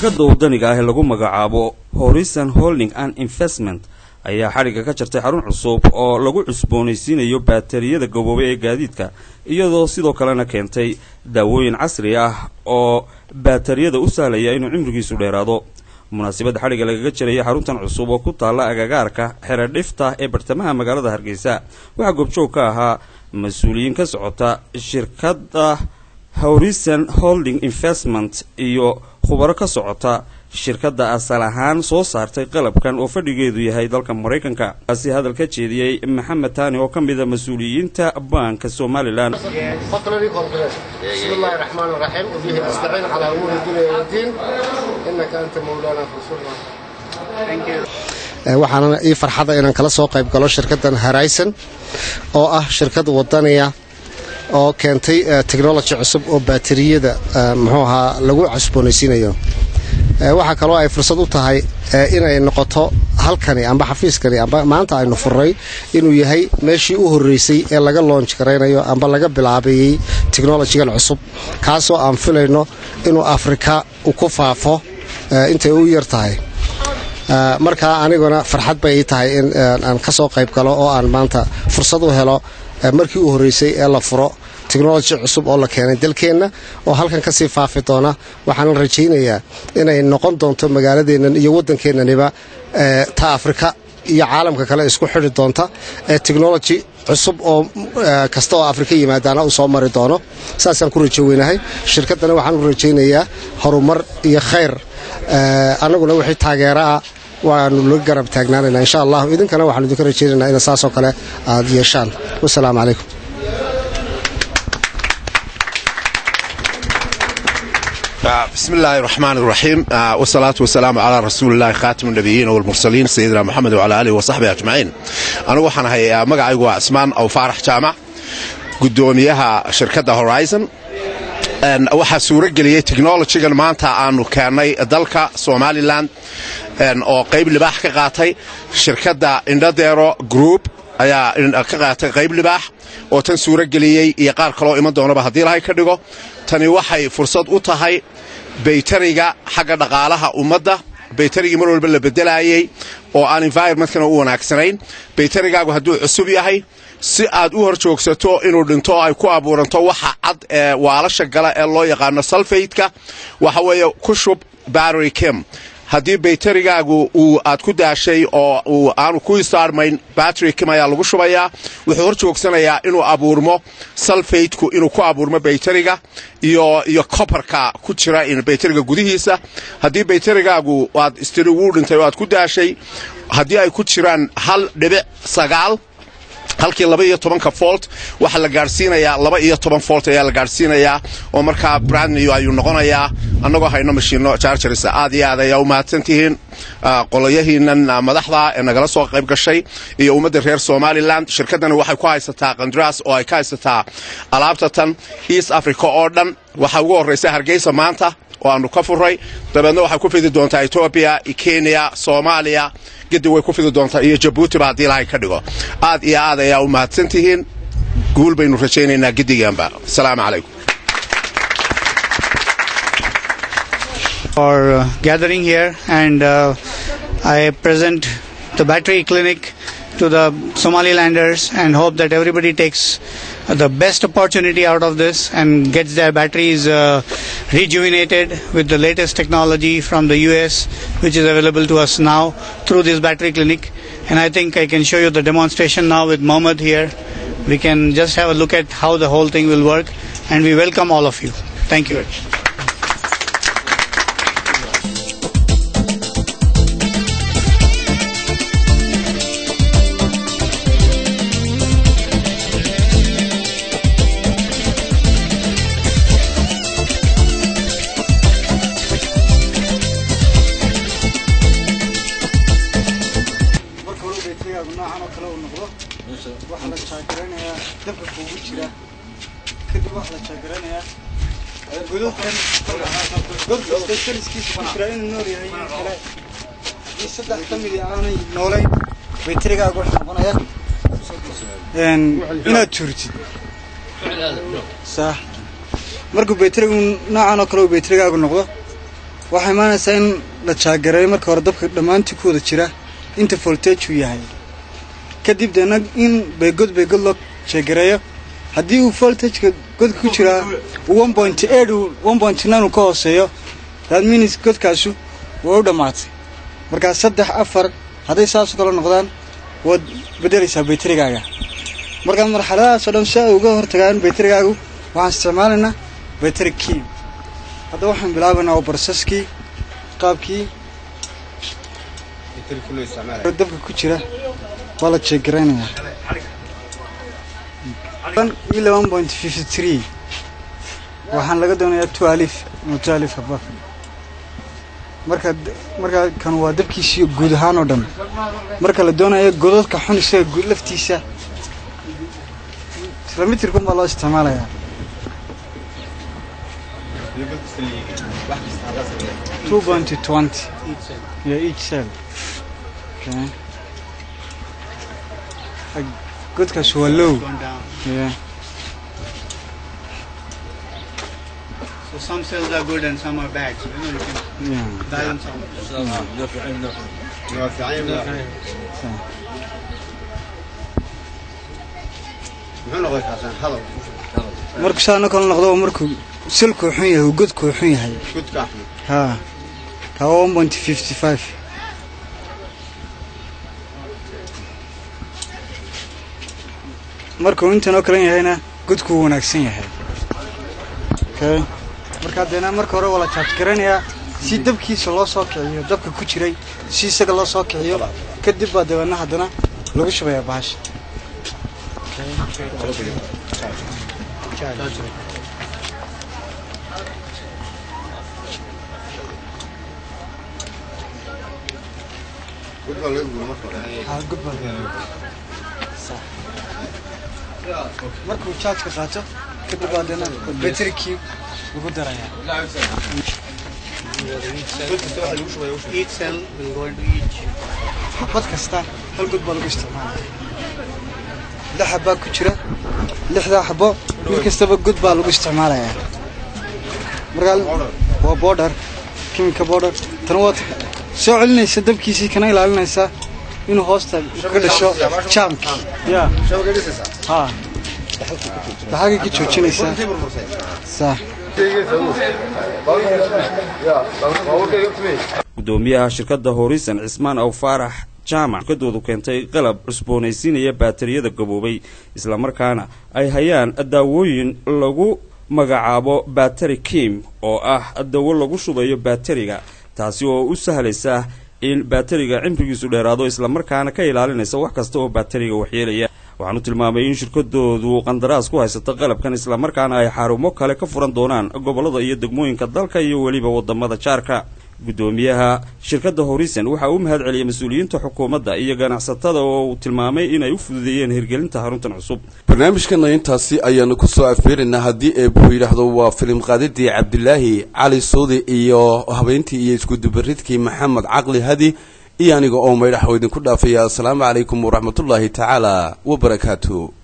shirkadda waddaniga ah ee lagu magacaabo horizon holding and investment ayaa xadhigga ka jartay xarun cusub oo lagu cusboonaysiinayo baatariyada gaboobay ee gaadiidka iyadoo sidoo kalena keentay daawooyin casri ah oo baatariyada u sahlaya inuu cimrigiisu dheeraado munaasabadda xadhigga lagaga jaraya xaruntan cusub oo ku taalla agagaarka xero dhifta ee bartamaha magaalada hargeysa waxaa goobjoog ka ahaa mas-uuliyiin ka socota shirkadda horizon holding investment iyo khubaro ka socota shirkadda asal ahaan soo saartay qalabkan oo fadhigeedu yahay dalka maraykanka kaasi hadal ka jeediyey maxamed taani oo ka mida mas-uuliyiinta baanka somalilan فقرة كونغرس بسم الله الرحمن الرحيم وبه نستعين على امور الدنيا والدين انك انت مولانا فانصرنا waxaana ii farxada inaan kala soo qayb galo shirkaddan horizon oo ah shirkad wadaniya oo keentay technology cusub oo baatariyada muxuu ahaa lagu cusboonaysiinayo waxaa kaloo ay fursad u tahay inay noqoto halkani amba xafiiskani amba maanta aynu furray inuu yahay meeshii u horreysay ee laga loonj garaynayo amba laga bilaabayey technolojigan cusub kaasoo aan filayno inuu afrika ku faafo intay u yar tahay markaa aniguna farxad bay ii tahay in aan ka soo qayb galo oo aan maanta fursad u helo markii u horreysay ee la furo technology cusub oo la keenay dalkeenna oo halkan kasii faafi doona waxaana rajaynayaa inay noqon doonto magaaladeennan iyo waddankeennaniba ta afrika iyo caalamka kale isku xidhi doonta ee technology cusub oo kasta oo afrika yimaadaana uu soo mari doono saasaan ku rajo weynahay shirkaddana waxaan u rajaynayaa horumar iyo khayr annaguna wixii taageeraa waanu la garab taagnaanayna insha allah idinkana waxaanu idinka rajaynaynaa ina saasoo kale aad yeeshaan wasalaamu calaykum بسم الله الرحمن الرحيم والصلاة والسلام على رسول الله خاتم النبيين والمرسلين سيدنا محمد وعلى آله وصحبه أجمعين أنا وحنا هي مقعي عثمان أو فارح جامع قدوميها شركة هورايزن waxaa suuro geliyey technologygan maanta aanu keennay dalka somalilan oo qayb libaax ka qaatay shirkadda indhadero group ayaa ka qaatay qayb libaax oo tan suuro geliyey iyo qaar kaloo iman doonaba haddii ilahay ka dhigo tani waxay fursad u tahay baytariga xagga dhaqaalaha ummadda baytarigii mar walba la bedelaayey oo aan environmentkana u wanaagsanayn baytarigaagu hadduu cusub yahay si aad u hor joogsato inuu dhinto oo ay ku abuuranto waxa cad ee waalasha gala ee loo yaqaano salfaydka waxa weeye ku shub battery kim haddii baytarigaagu uu aad ku daashay oo uu aanu ku istaarmayn battery kim ayaa lagu shubayaa wuxuu hor joogsanayaa inuu abuurmo salfaydku inuu ku abuurmo baytariga iyo iyo kobarka ku jira baytariga gudihiisa haddii baytarigaagu aad istiri wuu dhintay oo aad ku daashay haddii ay ku jiraan hal dhibic sagaal halkii laba iyo tobanka volt waxaa la gaadhsiinayaa laba iyo toban volt ayaa la gaadhsiinayaa oo markaa brandnew ayuu noqonayaa annagoo hayno mashiino jarjarisa aad iyo aad ayaa u mahadsantihiin qoloyahiinan madaxda ee nagala soo qayb gashay iyo ummadda reer somalilan shirkaddani waxay ku haysataa qandras oo ay ka haysataa alaabta tan east africa oo dhan waxaa ugu horraysa hargeysa maanta oo aanu ka furray dabeedna waxay ku fidi doontaa etoobiya kenya soomaaliya gedi way ku fidi doontaa iyo jabuutiba haddii ilahay ka dhigo aad iyo aad ayaa u mahadsan tihiin guul baynu rajaynaynaa gediganba asalaamu calaykum for uh, gathering here and uh, I present the battery clinic to the Somalilanders and hope that everybody takes the best opportunity out of this and gets their batteries uh, rejuvenated with the latest technology from the US which is available to us now through this battery clinic and I think I can show you the demonstration now with Mohammed here we can just have a look at how the whole thing will work and we welcome all of you thank you noocan oo kale uu noqdo waxaa la jaagaraynaya dabka kuugu jira kadib waxaa la jaagaraynaya godadkan godkasta kaliskiisa ku jira inuu nool yahay iyo kale haddii saddex ka midi aanay noolayn baytarigaaga wuxuu noqonaya inaad tuurtid sax markuu baytarigu noocan oo kale uu baytarigaagu noqdo waxaa imaanaysaa in la jaagareeyo marka hore dabka dhammaantii ku wada jira inta voltage uu yahay kadib deena in beegod beegod loo jaagareeyo haddii uu voltageka godka ku jiraa one point eight one point nine uu ka hooseeyo that means godkaasu waa u dhammaatay markaa saddex afar hadday saasoo kale noqdaan waad bedelaysaa bayterigaaga markaa marxaladahaas oo dhan si ay uga hortagaan bayterigaagu waxaan isticmaalaynaa bayteri key hadda waxaan bilaabaynaa waa barsaskii qaabkii dabka ku jira waa la jeegaraynayaa iyo one point fifty three waxaan laga doonayaa two alif ama two alif abaf marka markaa kan waa dabkiisii guud ahaan oo dhan marka la doonayo godadka xun isaga guud laftiisa kilomitirkun baa loo isticmaalayaa two point twenty yeah each cell okay godkaas waa low yeah So some cells are good and some are bad. So you know you can yeah balance out. marku saana kala noqdo waa markuu silkuu xun yahay uu godkuu xun yahay ha kaa waa one point fifty five markuu intan oo kalan yahayna godkuu wanaagsan yahay okay markaa deena marka hore waa la jaaj garanayaa si dabkiisa loo soo kiciyo dabka ku jiray si isaga loo soo kiciyo kadib baa dabeedna haddana lagu shubayaa bahasha Ha, good baa Sax. markuu jaajka qaato kadib baa deena baterikii lagu darayaa Each cell will go into each. xabad kasta hal god baa lagu isticmaalaya lix xabaa ku jira lixdaa xabo mid kastaba god baa lagu isticmaalayaa markaa waa border kimika border tan waad soo celinaysa dabkiisii kana ilaalinaysa inuu hoosta ka dhasho jaamki ya ha daxagay ka joojinaysaa sax gudoomiyaha shirkadda horisan cismaan aw faarax jaamac shirkadoodu keentay qalab cusboonaysiinaya baatariyada gaboobay islamarkaana ay hayaan daawooyin lagu magacaabo bateri kim oo ah dawo lagu shubayo baateriga taasi oo u sahlaysa in baateriga cimrigiisu dheeraado islamarkaana ka ilaalinaysa wax kasta oo baateriga waxyeelaya waxaanu tilmaamay in shirkadoodu qandaraas ku haysato qalabkan islamarkaana ay xarumo kale ka furan doonaan gobollada iyo degmooyinka dalka iyo weliba wadamada jaarka gudoomiyaha shirkadda horisen waxa uu mahad celiyay mas-uuliyiinta xukuumadda iyo ganacsatada oo uu tilmaamay inay u fududeeyeen hirgelinta xaruntan cusub barnaamijkana intaasi ayaanu kusoo afeeraynaa haddii eebuu yidhaahdo waa filim qaadidii cabdilaahi cali suudi iyo habeyntii iyo iskudubaridkii maxamed caqli hadi iyo aniga oo maydhax oo idinku dhaafaya assalaamu calaykum waraxmatullaahi tacaala wabarakaatu